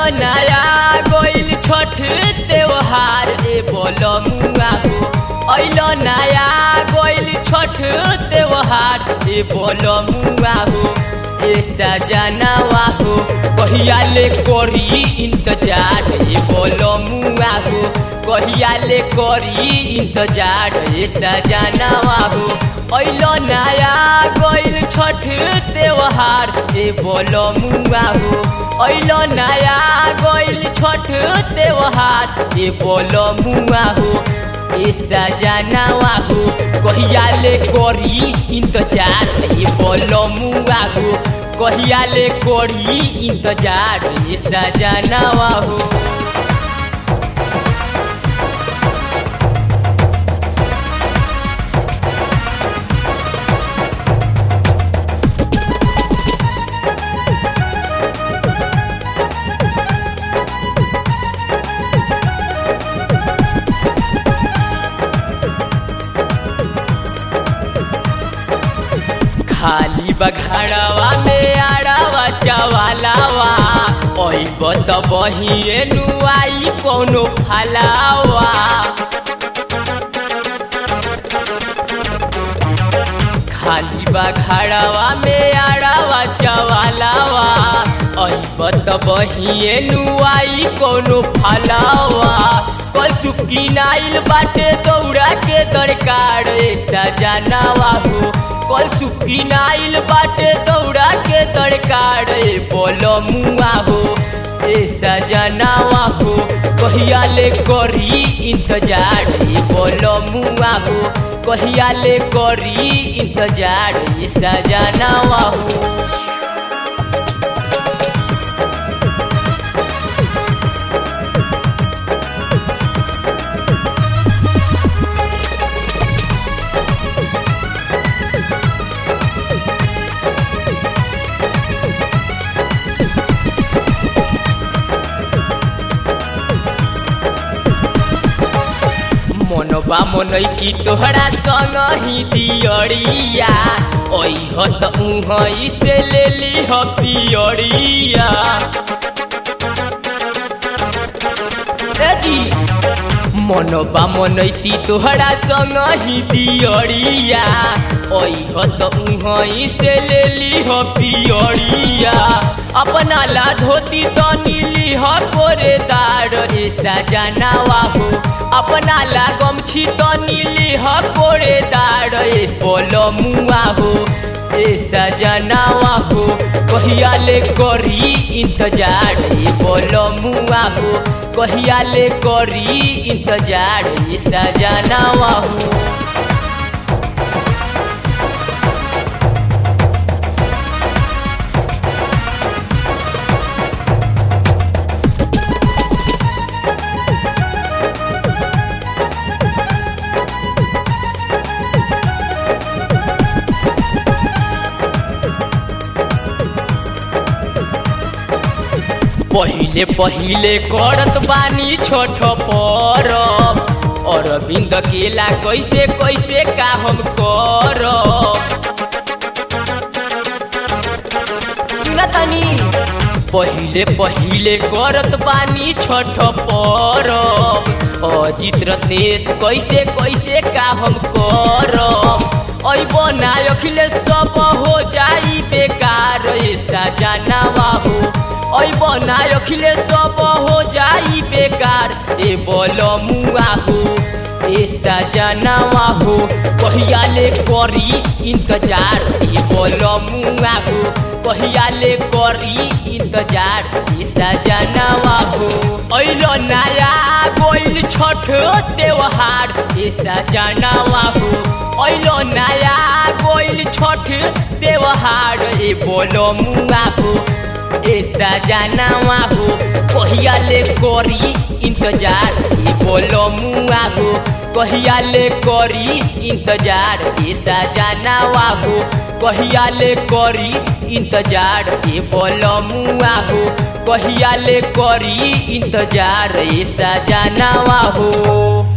नया गोइल छठ त्योहार ए बोलो मुआ हो ऐल नया गोइल छठ त्योहार ए बोलो मुआ हो ए सजनवा हो कहिया ले करी इंतजार ए बोलो मुआ हो कहिया ले करी इंतजार ए सजनवा हो ऐल नया गोइल छठ त्योहार ए बोलो मुआ हो ऐल नया गोइल छठ त्योहार ए बोलो मुआ हो ए सजनवा हो कहिया ले करी इंतजार ए बोलो मुआ हो कहिया ले करी इंतजार ए सजनवा हो खाली बघाड़वा में आड़वा चवालावा ओइब त बहिए नुआई कोनो फलावा खाली बघाड़वा में आड़वा चवालावा ओइब त बहिए नुआई कोनो फलावा कल सुकी नाइल बाटे दौड़ा के दरकार सजनावा हो कल सुकी नाइल बाटे दौड़ा के दरकार बोलो मुआ हो ए सजनावा हो कहिया ले करी इंतजार बोलो मुआ हो कहिया ले करी इंतजार सजनावा हो मनबा मनई की तोहरा संग ही दियरिया ओइ हो त उहई से ले ली हो पियरिया जी मनबा मनई की तोहरा संग ही दियरिया ओइ हो त उहई से ले ली हो पियरिया अपना ला धोती तो नीली हो कोरेदार ए सजनावा हो अपना ला गमछी तो नीली हो कोरेदार ए बोलो मुआ हो ए सजनावा हो कहिया ले करी इंतजार ए बोलो मुआ हो कहिया ले करी इंतजार ए सजनावा हो पहिले पहिले करत बानी छोट परब अरविंद केला कैसे कैसे का हम करब सुनतनी पहिले पहिले करत बानी छठ परब अजित रत्नेश कैसे कैसे का हम करब अब ना अखिलेश सब हो जाई बेकार सजनावा हो अब ना अखिलेश सब हो जाई बेकार ए बोलो मुआ हो ए सजनावा हो कहिया ले करी इंतजार ए बोलो मुआ हो कहिया ले करी इंतजार ए सजनावा हो ऐलो नया गोइल छठ त्योहार ए सजनावा हो ऐलो नया गोइल छठ त्योहार ए बोलो मुआ हो ए सजनावा हो कहिया ले करी इंतजार ए बोलो मुआ हो कहिया ले करी इंतजार ए सजनावा हो कहिया ले करी इंतजार ए बोलो मुआ हो कहिया ले करी इंतजार ए सजनावा हो